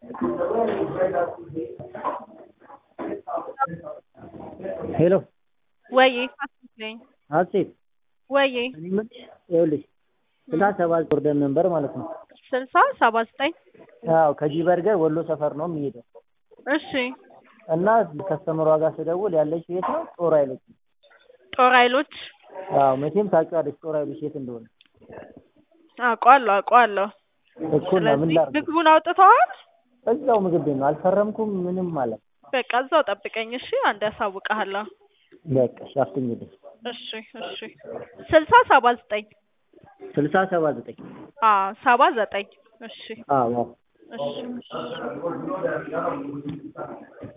ሄሎ ወይ አስመስለኝ ሀሴት ወይ እኔ የምልሽ ይኸውልሽ ስልሳ ሰባት ወርደን ነበር ማለት ነው። ስልሳ ሰባ ዘጠኝ አዎ ከጂ በርገር ወሎ ሰፈር ነው የሚሄደው እሺ እና ከስተመሯ ጋር ስደውል ያለች የት ነው? ጦር ኃይሎች ነው። ጦር ኃይሎች አዎ መቼም ታውቂዋለሽ ጦር ኃይሎች የት እንደሆነ አውቀዋለሁ አውቀዋለሁ። እኮ እና ምን ስለዚህ ላድርግ? ምግቡን አውጥተዋል? እዛው ምግብ ቤት ነው አልፈረምኩም ምንም ማለት በቃ እዛው ጠብቀኝ እሺ። አንዴ አሳውቅሃለሁ። በቃ እሺ አፍጥኝልኝ። እሺ እሺ ስልሳ ሰባ ዘጠኝ ስልሳ ሰባ ዘጠኝ አዎ ሰባ ዘጠኝ እሺ አዎ አዎ እሺ